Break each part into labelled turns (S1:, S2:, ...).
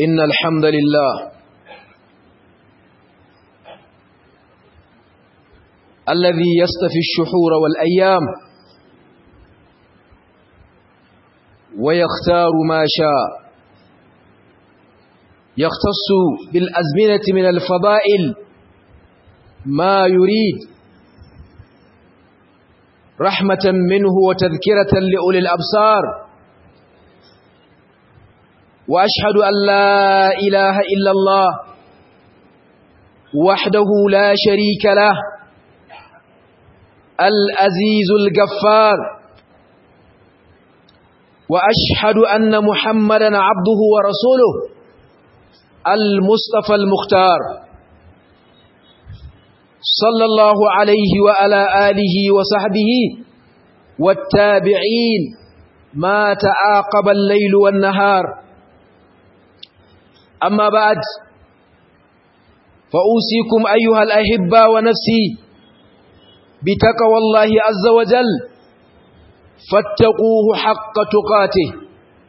S1: إن الحمد لله الذي يستفي الشحور والأيام ويختار ما شاء يختص بالأزمنة من الفضائل ما يريد رحمة منه وتذكرة لأولي الأبصار وأشهد أن لا إله إلا الله وحده لا شريك له الأزيز الجفار وأشهد أن محمدا عبده ورسوله المصطفى المختار صلى الله عليه وعلى آله وصحبه والتابعين ما تعاقب الليل والنهار أما بعد فأوصيكم أيها الأحبة ونفسي بتقوى الله عز وجل فاتقوه حق تقاته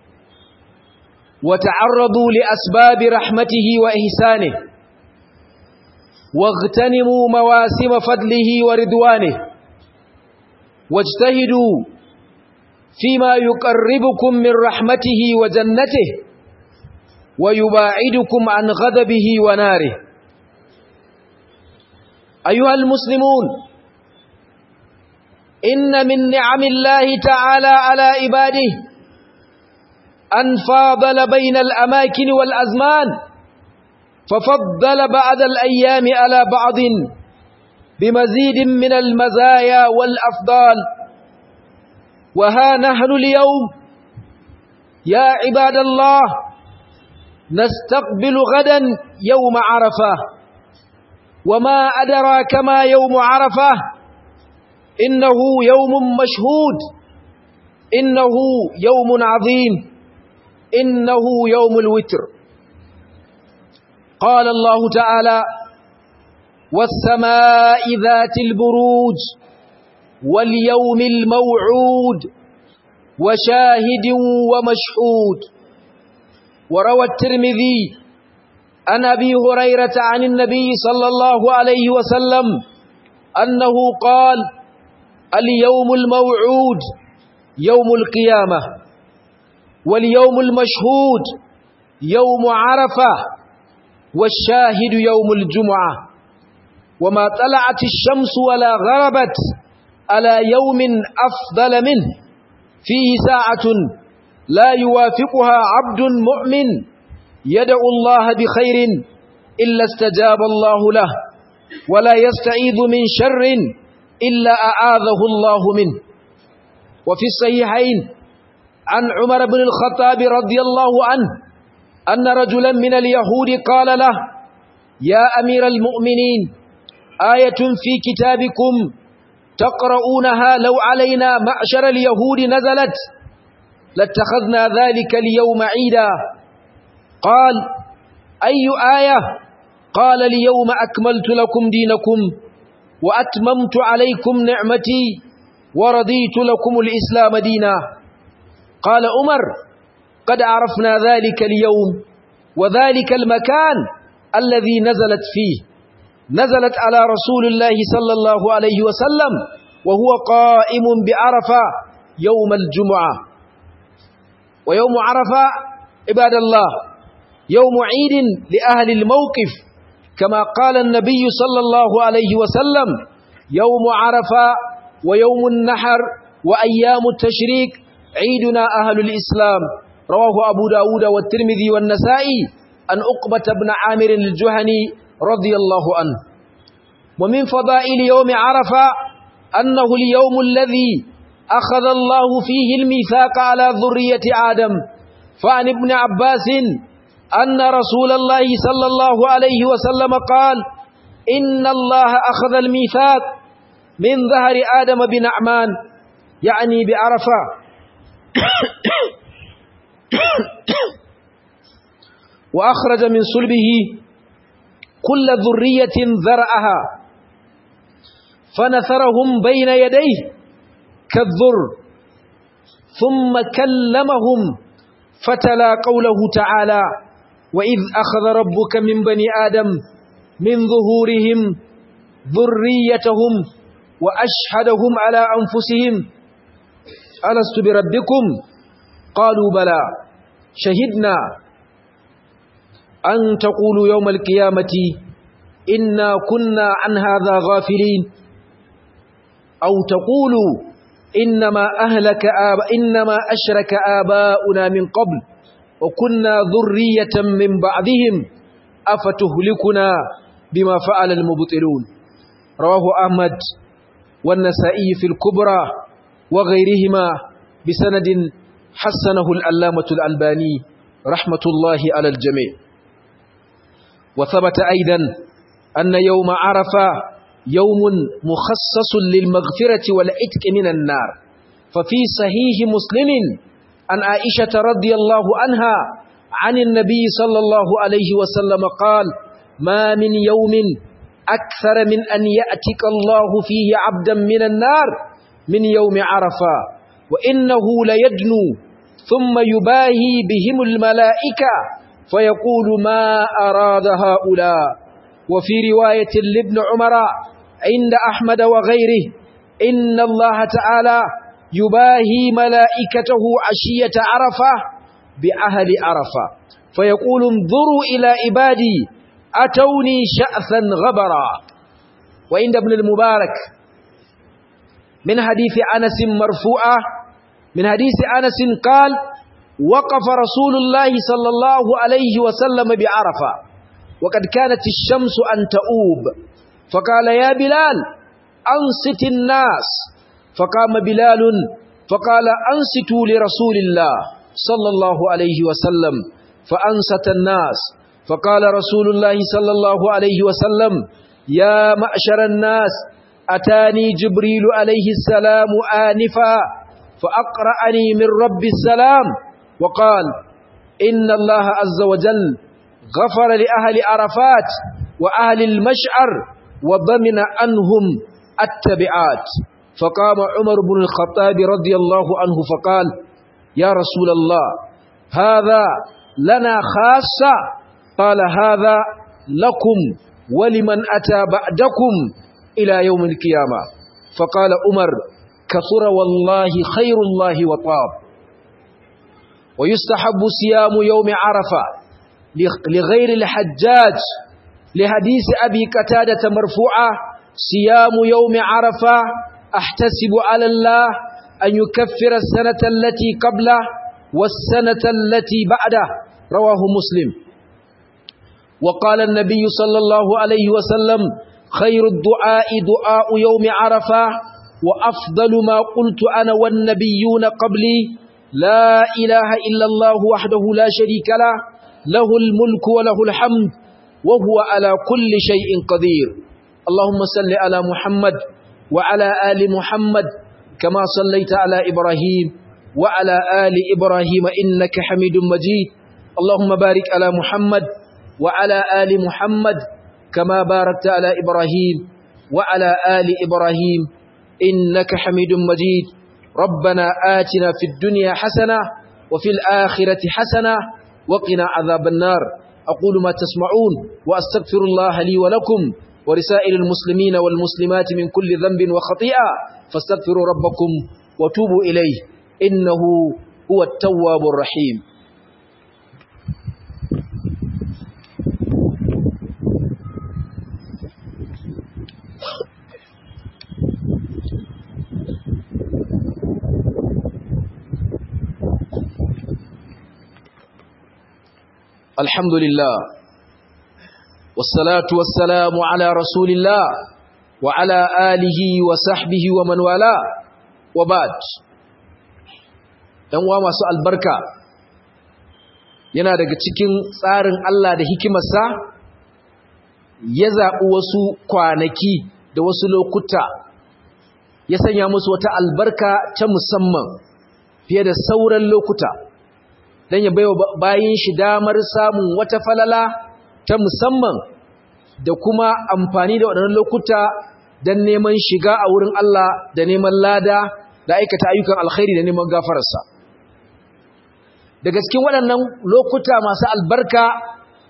S1: وتعرضوا لأسباب رحمته وإحسانه واغتنموا مواسم فضله ورضوانه واجتهدوا فيما يقربكم من رحمته وجنته ويباعدكم عن غضبه وناره أيها المسلمون إن من نعم الله تعالى على عباده أن فاضل بين الأماكن والأزمان ففضل بعد الأيام على بعض بمزيد من المزايا والأفضال وها نحن اليوم يا عباد الله نستقبل غدا يوم عرفة وما أدراك ما يوم عرفة إنه يوم مشهود إنه يوم عظيم إنه يوم الوتر قال الله تعالى والسماء ذات البروج واليوم الموعود وشاهد ومشهود وروى الترمذي عن أبي هريرة عن النبي صلى الله عليه وسلم أنه قال اليوم الموعود يوم القيامة واليوم المشهود يوم عرفة والشاهد يوم الجمعة وما طلعت الشمس ولا غربت على يوم أفضل منه فيه ساعة لا يوافقها عبد مؤمن يدعو الله بخير إلا استجاب الله له ولا يستعيذ من شر إلا أعاذه الله منه وفي الصحيحين عن عمر بن الخطاب رضي الله عنه أن رجلا من اليهود قال له يا أمير المؤمنين آية في كتابكم تقرؤونها لو علينا معشر اليهود نزلت لاتخذنا ذلك اليوم عيدا قال أي آية قال اليوم أكملت لكم دينكم وأتممت عليكم نعمتي ورضيت لكم الإسلام دينا قال عمر قد عرفنا ذلك اليوم وذلك المكان الذي نزلت فيه نزلت على رسول الله صلى الله عليه وسلم وهو قائم بعرفة يوم الجمعة ويوم عرفة عباد الله يوم عيد لأهل الموقف كما قال النبي صلى الله عليه وسلم يوم عرفة ويوم النحر وأيام التشريك عيدنا أهل الإسلام رواه أبو داود والترمذي والنسائي أن أقبة بن عامر الجهني رضي الله عنه ومن فضائل يوم عرفة أنه اليوم الذي أخذ الله فيه الميثاق على ذرية آدم فعن ابن عباس أن رسول الله صلى الله عليه وسلم قال إن الله أخذ الميثاق من ظهر آدم بنعمان يعني بعرفة وأخرج من صلبه كل ذرية ذرأها فنثرهم بين يديه كالذر ثم كلمهم فتلا قوله تعالى وإذ أخذ ربك من بني آدم من ظهورهم ذريتهم وأشهدهم على أنفسهم ألست بربكم قالوا بلى شهدنا أن تقولوا يوم القيامة إنا كنا عن هذا غافلين أو تقولوا إنما أهلك آب إنما أشرك آباؤنا من قبل وكنا ذرية من بعدهم أفتهلكنا بما فعل المبطلون رواه أحمد والنسائي في الكبرى وغيرهما بسند حسنه الألامة الألباني رحمة الله على الجميع وثبت أيضا أن يوم عرفة يوم مخصص للمغفرة والعتق من النار ففي صحيح مسلم عن عائشة رضي الله عنها عن النبي صلى الله عليه وسلم قال ما من يوم أكثر من أن يأتك الله فيه عبدا من النار من يوم عرفة وإنه ليدنو ثم يباهي بهم الملائكة فيقول ما أراد هؤلاء وفي رواية لابن عمر عند أحمد وغيره إن الله تعالى يباهي ملائكته عشية عرفة بأهل عرفة فيقول انظروا إلى عبادي أتوني شأثا غبرا وعند ابن المبارك من حديث أنس مرفوعة من حديث أنس قال وقف رسول الله صلى الله عليه وسلم بعرفة وقد كانت الشمس أن تؤوب فقال يا بلال أنصت الناس فقام بلال فقال أنصتوا لرسول الله صلى الله عليه وسلم فأنصت الناس فقال رسول الله صلى الله عليه وسلم يا معشر الناس أتاني جبريل عليه السلام آنفا فأقرأني من رب السلام وقال إن الله عز وجل غفر لأهل عرفات وأهل المشعر وضمن عنهم التبعات فقام عمر بن الخطاب رضي الله عنه فقال يا رسول الله هذا لنا خاصة قال هذا لكم ولمن أتى بعدكم إلى يوم القيامة فقال عمر كثر والله خير الله وطاب ويستحب صيام يوم عرفة لغير الحجاج لحديث أبي قتادة مرفوعة صيام يوم عرفة أحتسب على الله أن يكفر السنة التي قبله والسنة التي بعده رواه مسلم وقال النبي صلى الله عليه وسلم خير الدعاء دعاء يوم عرفة وأفضل ما قلت أنا والنبيون قبلي لا إله إلا الله وحده لا شريك له له الملك وله الحمد وهو على كل شيء قدير اللهم صل على محمد وعلى آل محمد كما صليت على إبراهيم وعلى آل إبراهيم إنك حميد مجيد اللهم بارك على محمد وعلى آل محمد كما باركت على إبراهيم وعلى آل إبراهيم إنك حميد مجيد ربنا آتنا في الدنيا حسنة وفي الآخرة حسنة وقنا عذاب النار أقول ما تسمعون وأستغفر الله لي ولكم ورسائل المسلمين والمسلمات من كل ذنب وخطيئة فاستغفروا ربكم وتوبوا إليه إنه هو التواب الرحيم الحمد لله والصلاة والسلام على رسول الله وعلى آله وصحبه ومن والاه وبعد uwa masu albarka yana daga cikin tsarin Allah da hikimarsa ya zaɓi wasu kwanaki da wasu lokuta ya sanya musu wata albarka ta musamman fiye da sauran lokuta don ya baiwa bayin shi damar samun wata falala ta musamman da kuma amfani da waɗannan lokuta don neman shiga a wurin Allah da neman lada da aikata ayyukan alkhairi da neman gafararsa daga cikin waɗannan lokuta masu albarka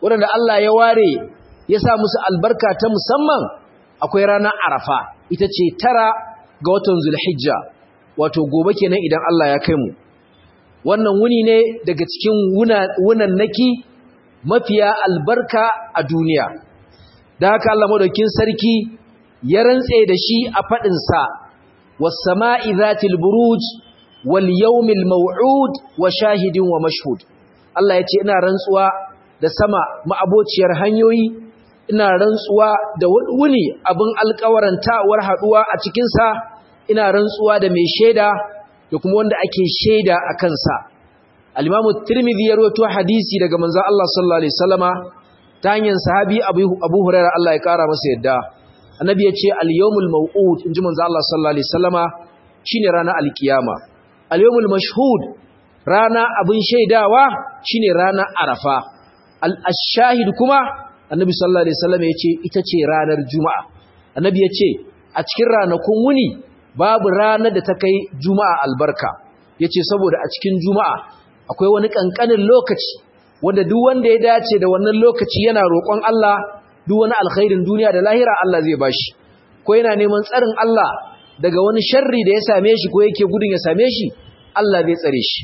S1: waɗanda Allah ya ware ya sa musu albarka ta musamman akwai ranar arafa ita ce tara ga watan zulhijja wato gobe kenan idan Allah ya kai mu wannan wuni ne daga cikin wunannaki mafiya albarka a duniya da haka Allah madaukin sarki ya rantse da shi a fadin sa was sama'i zatil buruj wal yawmil maw'ud wa shahidin wa mashhud Allah yace ina rantsuwa da sama ma'abociyar hanyoyi ina rantsuwa da wuni abin alƙawarantawar haduwa a cikin sa ina rantsuwa da mai sheda da kuma wanda ake sheda a kansa al-Imam Tirmidhi ya rawaito hadisi daga manzon Allah sallallahu alaihi wasallama ta hanyar sahabi Abu Hurairah Allah ya kara masa yadda annabi ya ce al-yawmul maw'ud inji manzon Allah sallallahu alaihi wasallama shine ranar al-kiyama al-yawmul mashhud rana abin shaidawa shine ranar Arafa al-shahid kuma annabi sallallahu alaihi wasallama ya ce ita ce ranar Juma'a annabi ya ce a cikin ranakun wuni babu ranar da ta kai Juma'a albarka yace saboda a cikin Juma'a akwai wani kankanin lokaci wanda duk wanda ya dace da wannan lokaci yana roƙon Allah duk wani alkhairin duniya da lahira Allah zai bashi ko yana neman tsarin Allah daga wani sharri da ya same shi ko yake gudun ya same shi Allah zai tsare shi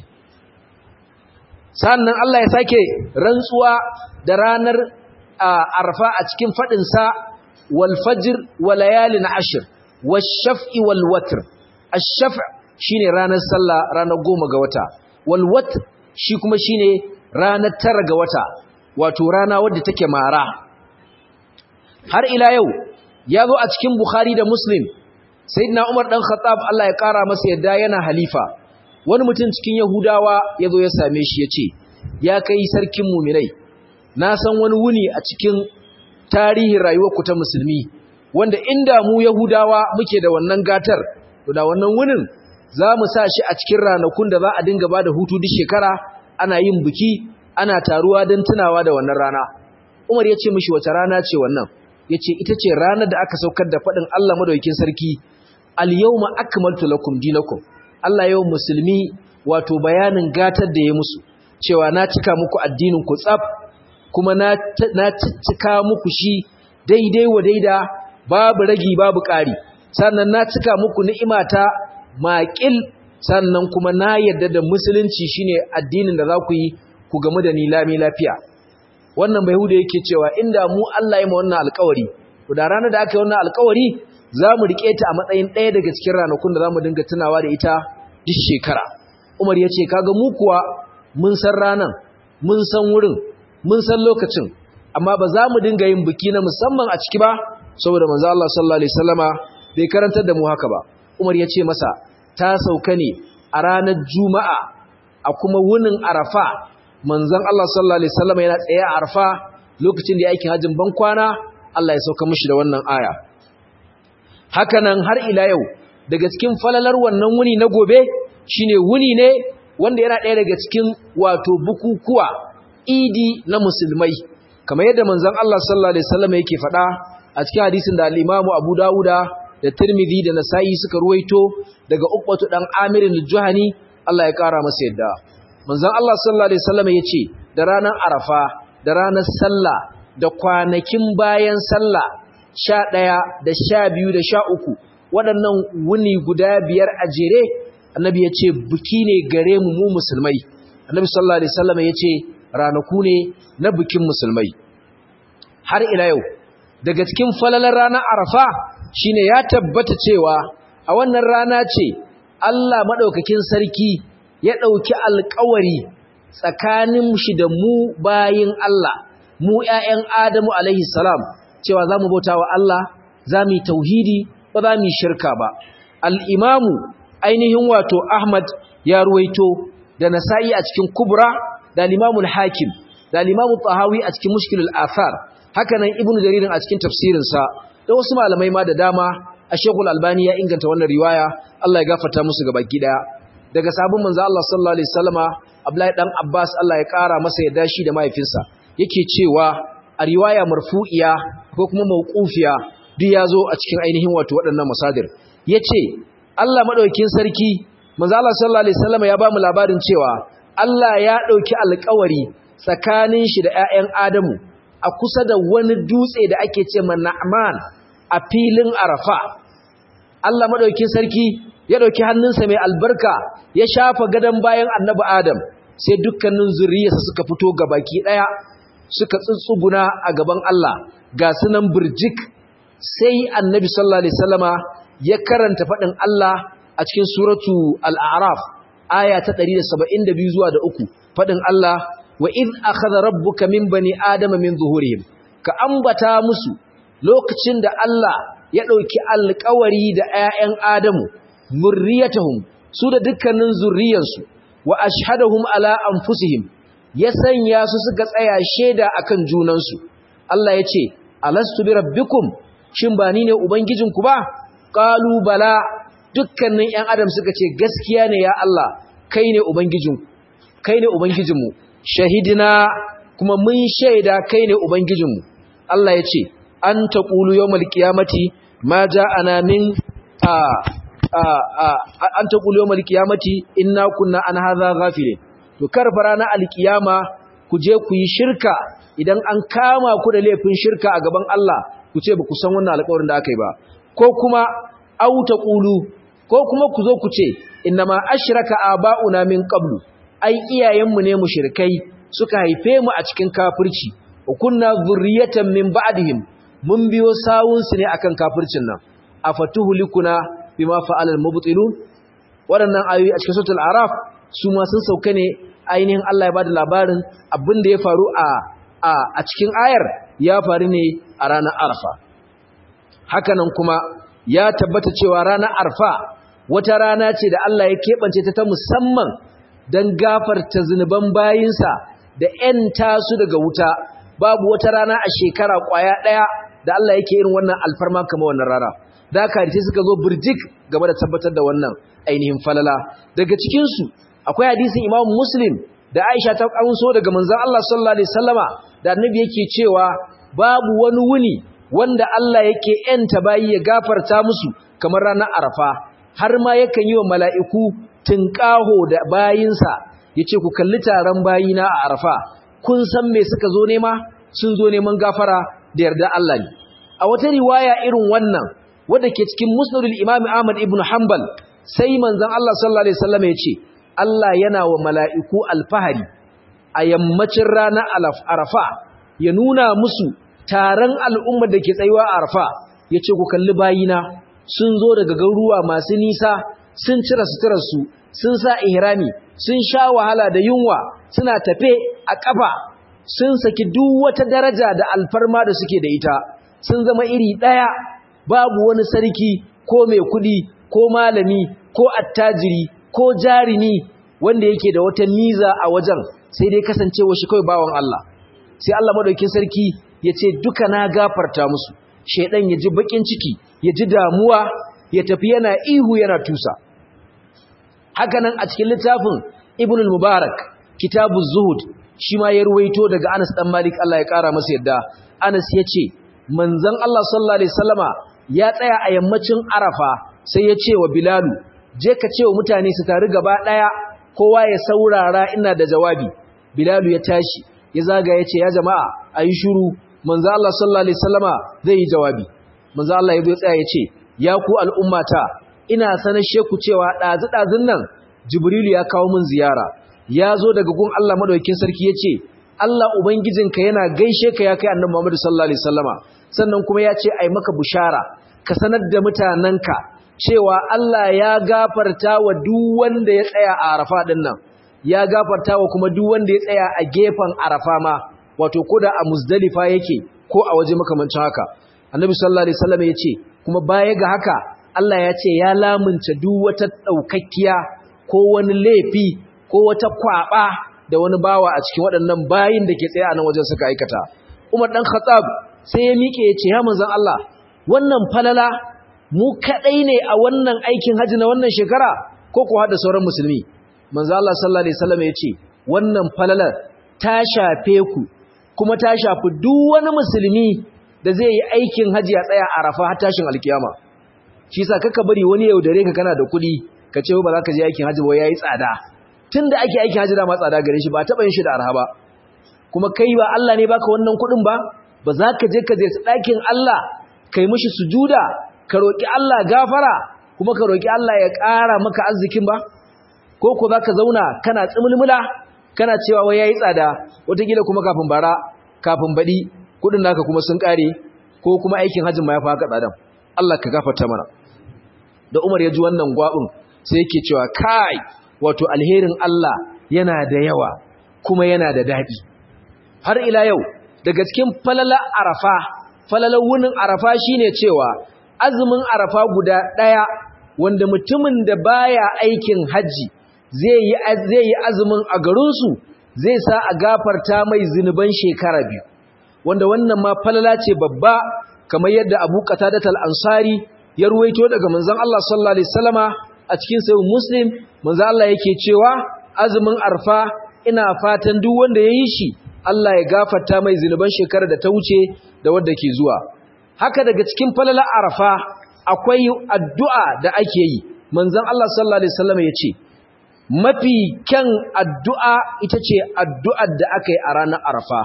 S1: sannan Allah ya sake rantsuwa da ranar arfa a cikin fadin sa wal fajr wa layalin ashr wash shaf'i wal watr ash-shaf' shine ranar sallah ranar goma ga wata wal watr shi kuma shine ranar tara ga wata wato rana wadda take mara har ila yau ya zo a cikin bukhari da muslim sayyidina umar dan khattab Allah ya kara masa yadda yana halifa wani mutum cikin yahudawa ya zo ya same shi ya ce ya kai sarkin muminai na san wani wuni a cikin tarihin rayuwarku ta musulmi wanda inda mu yahudawa muke da wannan gatar to da wannan wunin za mu sa shi a cikin ranakun da za a dinga ba da hutu duk shekara ana yin biki ana taruwa don tunawa da wannan rana umar ya ce mishi wata rana ce wannan ya ce ita ce ranar da aka saukar da faɗin allah madaukin sarki al-yawma akmaltu lakum dinakum allah yau musulmi wato bayanin gatar da ya musu cewa na cika muku addinin ku tsaf kuma na cika muku shi daidai wa daida babu ragi babu ƙari sannan na cika muku ni'imata maƙil sannan kuma na yarda da musulunci shine addinin da za ku yi ku gamu da ni lami lafiya wannan bai huda yake cewa inda mu Allah ya ma wannan alƙawari to da ranar da aka yi wannan alƙawari za mu riƙe ta a matsayin ɗaya daga cikin ranakun da za mu dinga tunawa da ita duk shekara Umar ya ce kaga mu kuwa mun san ranan mun san wurin mun san lokacin amma ba za mu dinga yin biki na musamman a ciki ba saboda manzo Allah sallallahu alaihi wasallama bai karantar da mu haka ba Umar ya ce masa ta sauka ne a ranar Juma'a a kuma wunin Arafa manzon Allah sallallahu alaihi wasallama yana tsaye a Arafa lokacin da aikin hajjin ban kwana Allah ya sauka mishi da wannan aya hakanan har ila yau daga cikin falalar wannan wuni na gobe shine wuni ne wanda yana ɗaya daga cikin wato bukukuwa idi na musulmai kamar yadda manzon Allah sallallahu alaihi wasallam yake faɗa a cikin hadisin da al-Imam Abu Dawuda da Tirmidhi da Nasa'i suka ruwaito daga Uqbatu dan Amir al-Juhani Allah ya kara masa yadda manzon Allah sallallahu alaihi wasallam yace da ranar Arafa da ranar sallah da kwanakin bayan sallah 11 da 12 da 13 waɗannan wuni guda biyar a jere annabi yace buki ne gare mu mu musulmai annabi sallallahu alaihi wasallam yace ranaku ne na bikin musulmai har ila yau daga cikin falalar ranar arafa shine ya tabbata cewa a wannan rana ce Allah madaukakin sarki ya dauki alƙawari tsakanin shi da mu bayin Allah mu ƴaƴan Adamu alaihi salam cewa zamu bautawa Allah zamu tauhidi ba zamu shirka ba al-imamu ainihin wato Ahmad ya ruwaito da Nasa'i a cikin Kubra da limamul hakim da limamul tahawi a cikin mushkilul athar haka nan ibnu jarir a cikin tafsirinsa da wasu malamai ma da dama a shekul albani ya inganta wannan riwaya Allah ya gafarta musu gaba daya daga sabon manzo Allah sallallahu alaihi wasallama Abdullahi dan Abbas Allah ya kara masa yadda shi da mahaifinsa yake cewa a riwaya marfu'iya ko kuma mauqufiya duk yazo a cikin ainihin wato waɗannan masadir yace Allah madaukakin sarki manzo Allah sallallahu alaihi wasallama ya ba mu labarin cewa Allah ya ɗauki alkawari tsakanin shi da ‘ya'yan Adamu a kusa da wani dutse da ake ce ma Na'man a filin Arafa Allah madaukin sarki ya dauki hannunsa mai albarka ya shafa gadan bayan Annabi Adam sai dukkanin zuriyarsa suka fito gabaki daya suka tsuntsuguna a gaban Allah ga sunan burjik sai Annabi sallallahu alaihi wasallama ya karanta fadin Allah a cikin suratu al-a'raf aya ta 172 zuwa da uku fadin Allah wa id akhadha rabbuka min bani adama min zuhurihim ka ambata musu lokacin da Allah ya dauki alƙawari da ƴaƴan Adamu murriyatuhum su da dukkanin zurriyansu wa ashhadahum ala anfusihim ya sanya su suka tsaya sheda akan junansu Allah ya ce alastu bi rabbikum shin ba ni ne ubangijinku ba qalu bala dukkanin ƴan adam suka ce gaskiya ne ya Allah kai ne ubangijinku kai ne ubangijinmu shahidina kuma mun shaida kai ne ubangijinmu Allah ya ce an taqulu yawmal qiyamati ma ja'ana min a a a an taqulu yawmal qiyamati inna kunna an hadha ghafilin to karfara na alkiyama ku je ku yi shirka idan an kama ku da laifin shirka a gaban Allah ku ce ba ku san wannan alƙawarin da aka yi ba ko kuma au taqulu ko kuma ku zo ku ce innama ashraka aba'una min qablu ai iyayenmu ne mushrikai suka haife mu a cikin kafirci wa kunna zurriyatan min ba'dihim mun biyo sawun su ne akan kafircin nan afatuhulikuna bima fa'ala al-mubtilun waɗannan ayoyi a cikin suratul araf su ma sun sauka ne ainihin Allah ya bada labarin abin da ya faru a a cikin ayar ya faru ne a ranar arfa hakanan kuma ya tabbata cewa ranar arfa wata rana ce da Allah ya keɓance ta ta musamman don gafarta zunuban bayinsa da ‘yanta su daga wuta babu wata rana a shekara ƙwaya ɗaya da Allah yake irin wannan alfarma kama wannan rana da aka hadisi suka zo birjik game da tabbatar da wannan ainihin falala daga cikinsu akwai hadisin imam muslim da aisha ta amso daga manzan Allah sallallahu alaihi sallama da annabi yake cewa babu wani wuni wanda Allah yake ‘yanta bayi ya gafarta musu kamar ranar arafa har ma yakan yi wa mala'iku tunƙaho da bayinsa ya ce ku kalli taron bayina a arafa kun san me suka zo nema sun zo neman gafara da yarda Allah ne a wata riwaya irin wannan wadda ke cikin musnadul imami ahmad ibn hanbal sai manzon Allah sallallahu alaihi wasallam ya ce Allah yana wa mala'iku alfahari a yammacin ranar arafa ya nuna musu taron al'ummar da ke tsayuwa a arafa ya ce ku kalli bayina sun zo daga garuruwa masu nisa sun cire suturarsu sun sa ihrami sun sha wahala da yunwa suna tafe a ƙafa sun saki duk wata daraja da alfarma da suke da ita sun zama iri ɗaya babu wani sarki ko mai kuɗi ko malami ko attajiri ko jarimi wanda yake da wata miza a wajen sai dai kasancewa shi kawai bawan Allah sai Allah madaukin sarki ya ce duka na gafarta musu shaidan ya ji bakin ciki ya ji damuwa ya tafi yana ihu yana tusa hakanan a cikin littafin ibn al-mubarak kitabuz zuhud shi ma ya ruwaito daga Anas dan Malik Allah ya kara masa yadda Anas ya ce manzon Allah sallallahu alaihi wasallama ya tsaya a yammacin Arafa sai ya ce wa Bilalu je ka ce wa mutane su taru gaba daya kowa ya saurara ina da jawabi Bilalu ya tashi ya zaga ya ce ya jama'a ayi shiru manzon Allah sallallahu alaihi wasallama zai yi jawabi manzon Allah ya zo tsaya ya ce ya ku al'ummata ina sanar sheku cewa ɗazu-ɗazun nan jibrilu ya kawo min ziyara ya zo daga gun Allah madaukakin sarki ya ce Allah ubangijinka yana gaishe ka ya kai annabi Muhammad sallallahu alaihi wasallama sannan kuma ya ce ai maka bushara ka sanar da mutananka cewa Allah ya gafarta wa duk wanda ya tsaya a Arafa din nan ya gafarta wa kuma duk wanda ya tsaya a gefen Arafa ma wato koda a Muzdalifa yake ko a waje makamancin haka annabi sallallahu alaihi wasallama ya ce kuma baya ga haka Allah ya ce ya lamunta duk wata ɗaukakkiya ko wani laifi ko wata kwaɓa da wani bawa a cikin waɗannan bayin da ke tsaye a nan wajen suka aikata. Umar ɗan Khattab sai ya miƙe ya ce, Ya manzan Allah, wannan falala mu kaɗai ne a wannan aikin hajji na wannan shekara ko kuwa da sauran musulmi. Manzan Allah sallallahu Alaihi wasallam ya ce, Wannan falalar ta shafe ku, kuma ta shafi duk wani musulmi da zai yi aikin hajji a tsaya a rafa har tashin alkiyama. shi sa kaka bari wani yaudare ka kana da kuɗi ka ce ba za ka je aikin hajji ba yayi tsada tunda ake aikin hajji da ma tsada gare shi ba taɓa yin shi da arha ba kuma kai ba Allah ne baka wannan kuɗin ba ba za ka je ka je ɗakin Allah kai mishi sujuda ka roƙi Allah gafara kuma ka roƙi Allah ya ƙara maka arzikin ba ko ko za ka zauna kana tsimulmula kana cewa wai yayi tsada wataƙila kuma kafin bara kafin baɗi kuɗin naka kuma sun ƙare ko kuma aikin hajjin ma ya fa haka tsadan Allah ka gafarta mana da Umar ya ji wannan gwabin sai yake cewa kai wato alherin Allah yana da yawa kuma yana da daɗi har ila yau daga cikin falala arafa falalar wunin arafa shine cewa azumin arafa guda ɗaya wanda mutumin da baya aikin hajji zai yi zai yi azumin a garinsu zai sa a gafarta mai zinuban shekara biyu wanda wannan ma falala ce babba kamar yadda Abu Qatadah al-Ansari ya ruwaito daga manzon Allah sallallahu alaihi wasallama a cikin sahih Muslim manzon Allah yake cewa azumin arfa ina fatan duk wanda yayi shi Allah ya gafarta mai zinuban shekarar da ta wuce da wadda ke zuwa haka daga cikin falala arfa akwai addu'a da ake yi manzon Allah sallallahu alaihi wasallama yace mafi kyan addu'a ita ce addu'ar da aka yi a ranar arfa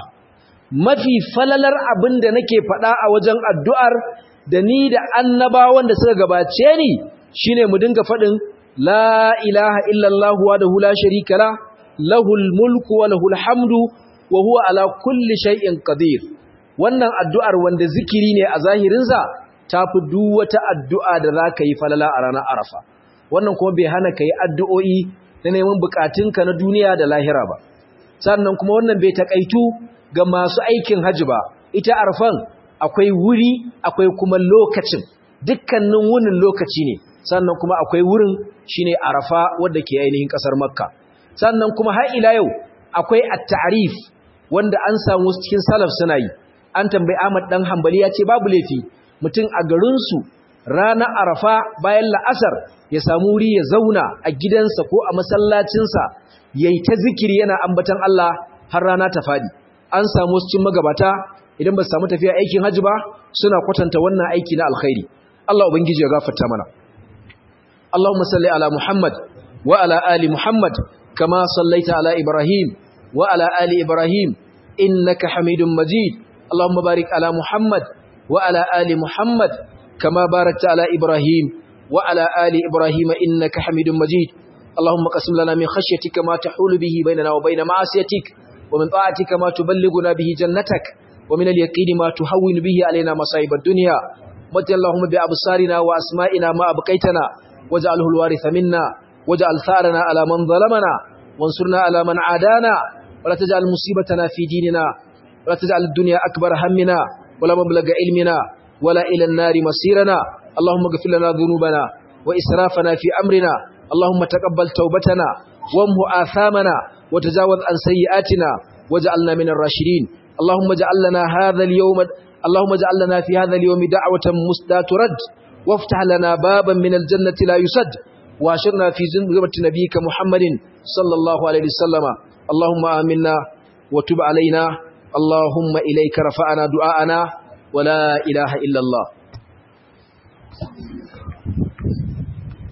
S1: mafi falalar abin da nake faɗa a wajen addu'ar da ni da annabawan da suka gabace ni shine mu dinga faɗin la ilaha illallah wa da hula sharika la lahul mulku wa lahul hamdu wa huwa ala kulli shay'in qadir wannan addu'ar wanda zikiri ne a zahirinsa tafi duk wata addu'a da za ka yi falala a ranar arafa wannan kuma bai hana ka yi addu'o'i na neman bukatunka na duniya da lahira ba sannan kuma wannan bai takaitu ga masu aikin hajji ba ita arfan akwai wuri akwai kuma lokacin dukkanin wunin lokaci ne sannan kuma akwai wurin shine arafa wanda ke ainihin kasar makka sannan kuma har ila yau akwai at-ta'rif wanda an samu cikin salaf suna yi an tambayi Ahmad dan Hanbali ya ce babu laifi mutum a garin su ranar arafa bayan la'asar ya samu wuri ya zauna a gidansa ko a masallacinsa yayi ta zikiri yana ambatan Allah har rana ta fadi an samu cikin magabata idan ba su samu tafiya aikin hajji ba suna kwatanta wannan aiki na alkhairi Allah ubangiji ya gafarta mana Allahumma salli ala Muhammad wa ala ali Muhammad kama sallaita ala Ibrahim wa ala ali Ibrahim innaka Hamidum Majid Allahumma barik ala Muhammad wa ala ali Muhammad kama barakta ala Ibrahim wa ala ali Ibrahim innaka Hamidum Majid اللهم قسم لنا من خشيتك ما تحول به بيننا وبين معصيتك ومن طاعتك ما تبلغنا به جنتك ومن اليقين ما تهون به علينا مصائب الدنيا مت اللهم بأبصارنا وأسمائنا ما أبقيتنا واجعله الوارث منا واجعل ثارنا على من ظلمنا وانصرنا على من عادانا ولا تجعل مصيبتنا في ديننا ولا تجعل الدنيا أكبر همنا ولا مبلغ علمنا ولا إلى النار مصيرنا اللهم اغفر لنا ذنوبنا وإسرافنا في أمرنا اللهم تقبل توبتنا وامه آثامنا وتجاوز عن سيئاتنا واجعلنا من الراشدين اللهم اجعل لنا هذا اليوم اللهم اجعل لنا في هذا اليوم دعوة مسدى ترد وافتح لنا بابا من الجنة لا يسد واشرنا في زمرة نبيك محمد صلى الله عليه وسلم اللهم آمنا وتب علينا اللهم إليك رفعنا دعاءنا ولا إله إلا الله